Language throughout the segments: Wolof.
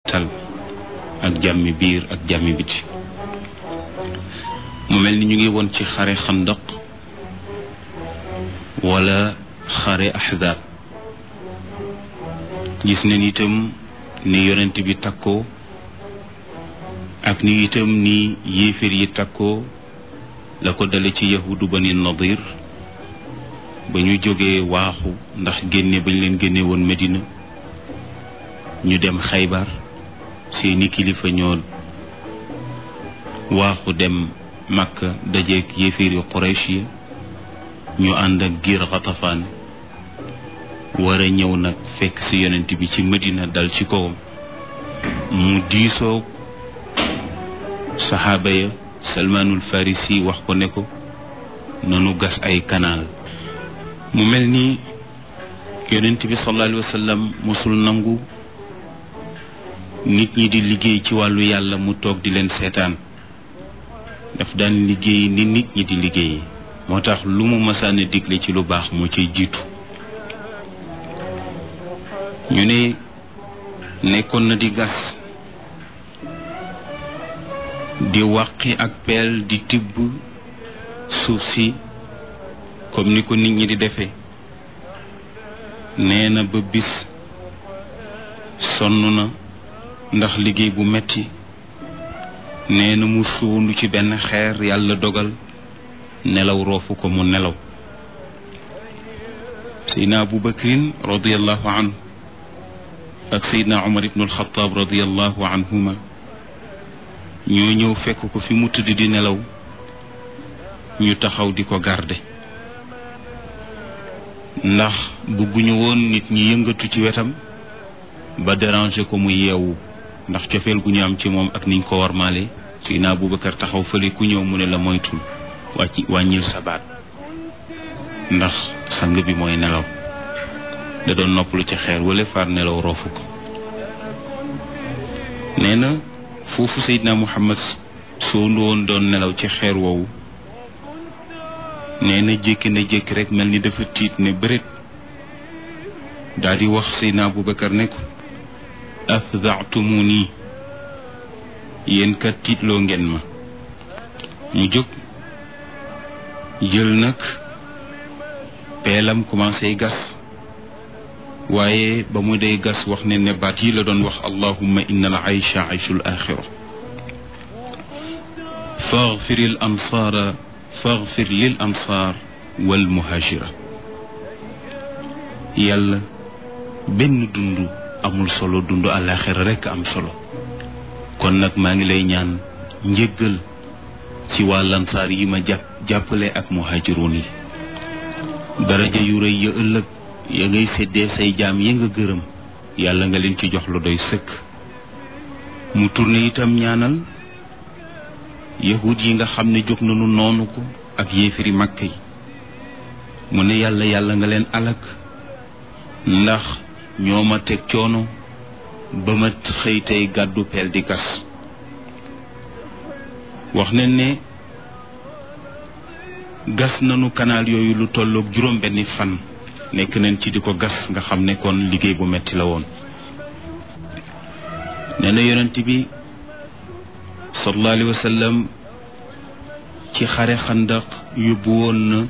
tal ak jàmmi biir ak jàmmi biti mu mel ni ñu ngi woon ci xare xandaq wala xare ahzab gis nañ itam ni yonent bi takkoo ak ni itam ni yéeféer yi takkoo la ko dale ci yahudu bani nadir ba ñu jógee waaxu ndax génne bañ leen génne woon Medina ñu dem xaybar seeni kilifa ñoo waaxu dem Makka dajeeg yéeféer yu Quraysh yi ñu ànd ak giir xatafaan war a ñëw nag fekk ci yonent bi ci Medina dal ci kawam mu diisoo saxaaba ya salmaanul farisi wax ko ne ko nanu gas ay kanaal mu mel ni yonent bi sallallahu alayhi wa sallam mosul nangu nit ñi di liggéey ci wàllu yàlla mu toog di leen seetaan daf daan liggéey ni nit ñi di liggéey moo tax lu mu masaane digle ci lu baax moo ciy jiitu ñu ne nekkoon na di gas di wàqi ak peel di tibb suuf si comme ni ko nit ñi di defee nee na ba bis sonn na ndax liggéey bu metti nee na mu suundu ci benn xeer yàlla dogal nelaw roofu ko mu nelaw seydna abu bakrin radiallahu anhu ak seydna umar ibnu alxataab radiallahu anhuma ñoo ñëw fekk ko fi mu tëdd di nelaw ñu taxaw di ko garde ndax bëgguñu woon nit ñi yëngatu ci wetam ba déranger ko mu yeewu ndax cofeel gu ñu am ci moom ak niñ ko warmaale Seydina Abubakar taxaw fële ku ñëw mu ne la moytul wàcc wàññil sa baat ndax sang bi mooy nelaw da doon noppalu ci xeer wala far nelaw roofu ko nee na foofu Seydina Muhammad soondu woon doon nelaw ci xeer woowu nee na jékki na jékki rek mel ni dafa tiit ne bëret daal di wax Seydina Abubakar ne ko afdaatumuni yéen kat tiitloo ngeen ma mu jóg jël nag peelam commencé gas waaye ba mu dee gas wax ne ne baat yi la doon wax allahumma inna al aysha ayshul axira faghfir al ansaara faghfir lil ansaar wal muhajira yàlla benn dund amul solo dund àllaaxira rekk am solo kon nag maa ngi lay ñaan njëggal ci waa lansaar yi ma jàpp jàppale ak muhaajiroon yi daraja yu rëy ya ëllëg ya ngay séddee say jaam yi nga gërëm yàlla nga leen ci jox lu doy sëkk mu turne itam ñaanal yahud yi nga xam ne jóg nañu noonu ko ak yéefiri màkk yi mu ne yàlla yàlla nga leen alak ndax ñoo ma teg coono ba ma xëy tey gàddu peel di gas wax nañ ne gas nañu kanaal yooyu lu tolloog juróom benni fan nekk nañ ci di ko gas nga xam ne kon liggéey bu metti la woon nee na yonent bi sallallahu alayhi wa sallam ci xare xandaq yóbbu woon na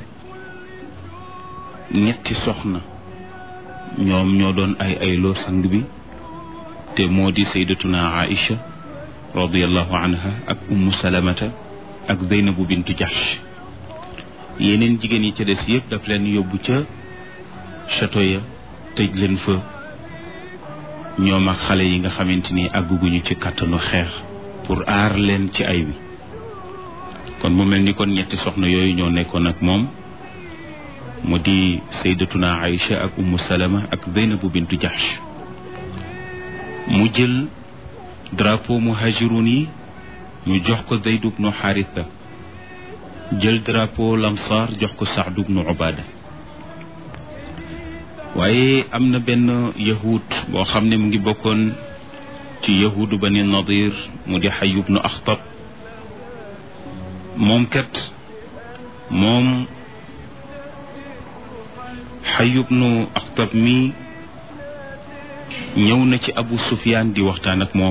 ñetti soxna ñoom ñoo doon ay ayloo sang bi te moo di saydatuna aïcha radiallahu anha ak ummu salamata ak zeynabu bintu jahsh yeneen jigéen yi ca des yëpp daf leen yóbbu ca château ya tëj leen fa ñoom ak xale yi nga xamante ni àgguguñu ci kàttanu xeex pour aar leen ci ay wi kon mu mel ni kon ñetti soxna yooyu ñoo nekkoon ak moom mu di saydatuna aïcha ak ummu salama ak zeynabu bintu jahsh mu jël drapeau muhajirun yi ñu jox ko Zayd ibnu Haritha jël drapeau lamsaar jox ko Saad ibnu Ubada waaye am na benn yahud boo xam ne mu ngi bokkoon ci yahudu bani Nadir mu di Hayy ibnu Akhtab moom kat moom Hayy ibnu Akhtab mi ñëw na ci Abu Sufyaan di waxtaan ak moom